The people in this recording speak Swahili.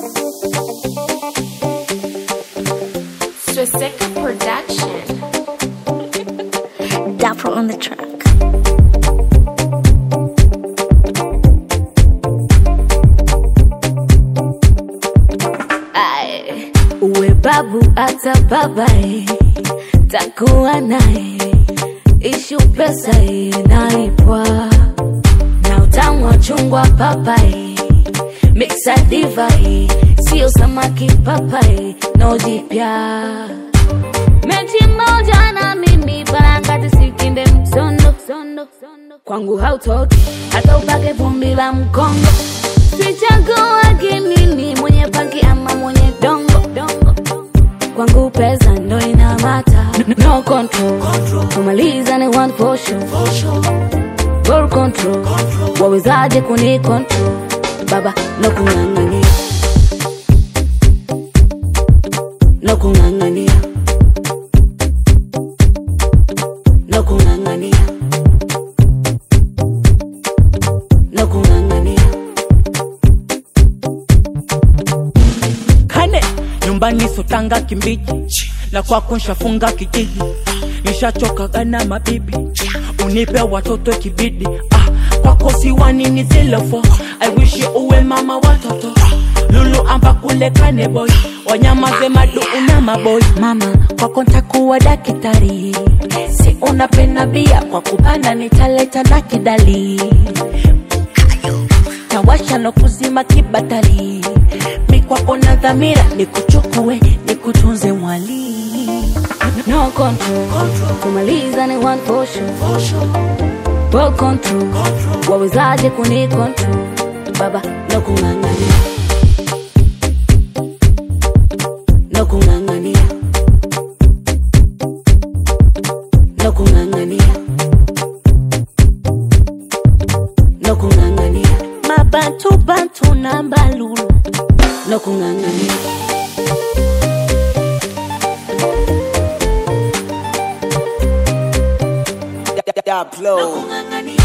Swastika Production. Dapper on the track. Aye. uwe babu hata babae takuwa naye ishu pesa inaipwa na utamu wa chungwa papai miksa divai sio samaki papai no jipya mechi moja na mimi parangati sikinde msondo kwangu hautoki hata upake vumbi la mkongo sichaguagi mimi mwenye pangi ama mwenye dongo kwangu pesa ndo inamata no control kumaliza ni one for sure Ball control wawezaje kuni control baba no kung'ang'ania no kung'ang'ania no kung'ang'ania no kung'ang'ania kane nyumbani sotanga kimbiji na kwako nshafunga kijiji nishachokaga na mabibi unipe watoto kibidi ah, kwako siwanini zilofo i wish you uwe mama watoto lulu amba kule kane boy wanyamaze madu una maboy mama kwako ntakuwa dakitari si unapenda bia kwa kupanda nitaleta na kidali tawasha no kuzima kibatali mikwako na dhamira nikuchukue nikutunze mwali no control kumaliza ni one for sure Ball control wawezaje kuni control baba no kung'ang'ania no kung'ang'ania no kung'ang'ania no kung'ang'ania mabantu bantu na mbalulu no kung'ang'ania Daplo. kung'ang'ania